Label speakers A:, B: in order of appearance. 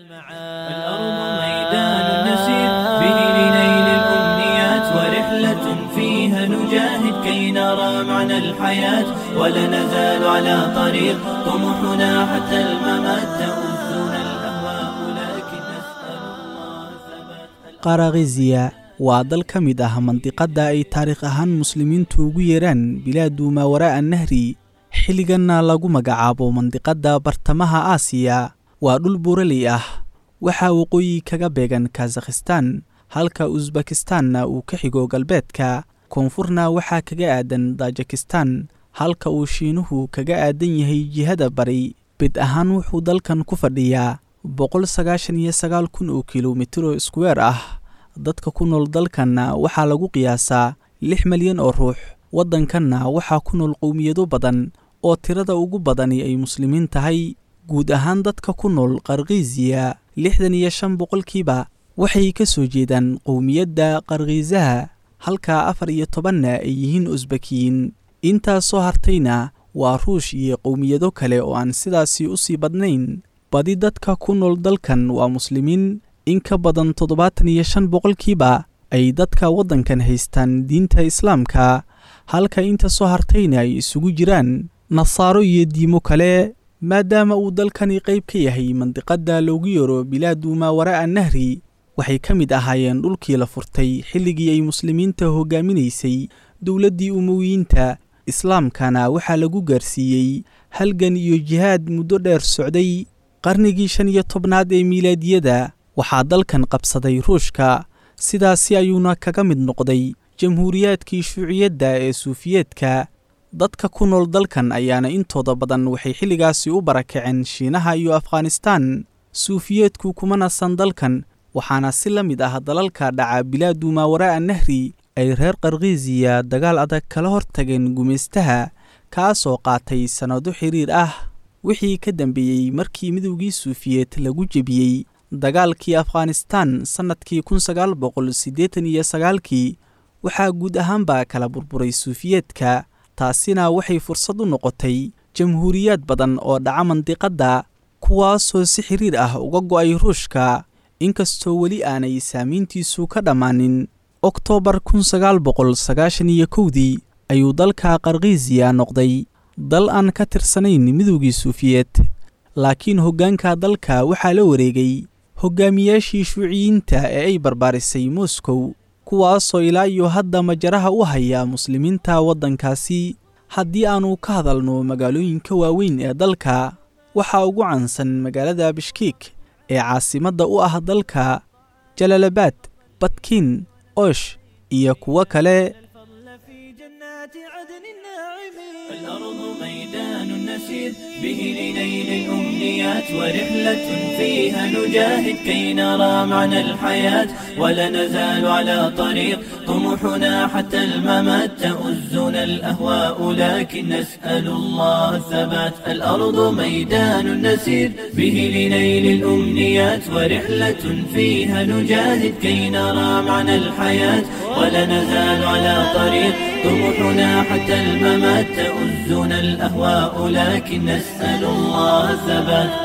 A: الأرض ميدان نسير به لنيل الأمنيات ورحلة فيها نجاهد كي نرى معنى الحياة ولا نزال على طريق طموحنا حتى الممات تؤذنا الأهواء لكن نسأل الله ثبات
B: qarakiziya waa dal ka mid ah mandiqadda ay taariikh ahaan muslimiintu ugu yeeraan bilaadu maawaraa'a nahri xilliganna lagu magacaabo mandiqadda bartamaha aasiya waa dhul buuraley ah waxaa waqooyi kaga beegan kazakhistan halka usbakistanna uu ka xigo galbeedka koonfurna waxaa kaga aadan tajikistan halka uu shiinuhu kaga aadan yahay jihada bari bid ahaan wuxuu dalkan ku fadhiyaa boqol sagaashan iyo sagaal kun oo kilomitiro iskuweer ah dadka ku nool dalkanna waxaa lagu qiyaasaa lix malyan oo ruux waddankanna waxaa ku nool qowmiyado badan oo tirada ugu badani ay muslimiin tahay guud ahaan dadka ku nool qarkiisiya lixdan iyo shan boqolkiiba waxay ka soo jeedaan qowmiyadda qarkiisaha halka afar iyo tobanna ay yihiin usbakiyiin intaas soo hartayna waa ruush iyo qowmiyado kale oo aan sidaasi u sii badnayn badi dadka ku nool dalkan waa muslimiin in ka badan toddobaatan iyo shan boqolkiiba ay dadka waddankan haystaan diinta islaamka halka inta soo hartayna ay isugu jiraan nasaaro iyo diimo kale maadaama uu dalkani qayb ka yahay mandiqadda loogu yeero bilaadu maawaraa'a nahri waxay ka mid ahaayeen dhulkii la furtay xilligii ay muslimiinta hoggaaminaysay dowladdii umowiyiinta islaamkana waxaa lagu gaarsiiyey halgan iyo jihaad muddo dheer socday qarnigii shan iyo tobnaad ee miilaadiyada waxaa dalkan qabsaday ruushka sidaasi ayuuna kaga mid noqday jamhuuriyaadkii shuuciyadda ee suufiyeedka dadka ku nool dalkan ayaana intooda badan waxay xilligaasi u barakaceen shiinaha iyo afghanistaan suufiyeedku kuma nasan dalkan waxaana si la mid ah dalalka dhaca bilaadu maawaraa'a nahri ay reer qarkiisiya dagaal adag kala hortageen gumaystaha kaasoo qaatay sannado xiriir ah wixii ka dambeeyey markii midowgii suufiyeed lagu jebiyey dagaalkii afghanistaan sannadkii kun sagaal boqol siddeetan iyo sagaalkii waxaa guud ahaanba kala burburay suufiyeedka taasina waxay fursad u noqotay jamhuuriyaad badan oo dhaca mandiqadda kuwaasoo si xiriir ah uga go'ay ruushka inkastoo weli aanay saamayntiisu ka dhammaanin oktoobar kun sagaal boqol sagaashan iyo kowdii ayuu dalka qarkiisiya noqday dal aan ka tirsanayn midowgii suufiyeed laakiin hoggaanka dalka waxaa la wareegay hoggaamiyaashii shuuciyiinta ee ay barbaarisay moskow kuwaasoo ilaa iyo hadda majaraha u haya muslimiinta waddankaasi haddii aannu ka hadalno magaalooyinka waaweyn ee dalka waxaa ugu caansan magaalada bishkiik ee caasimadda u ah dalka jalalabaad badkiin osh iyo kuwo kale
A: الأرض ميدان نسير به لنيل الأمنيات ورحلة فيها نجاهد كي نرى معنى الحياة ولا نزال على طريق طموحنا حتى الممات تؤزنا الأهواء لكن نسأل الله الثبات الأرض ميدان نسير به لنيل الأمنيات ورحلة فيها نجاهد كي نرى معنى الحياة ولا نزال على طريق طموحنا حتى الممات تؤزنا الأهواء لكن نسأل الله الثبات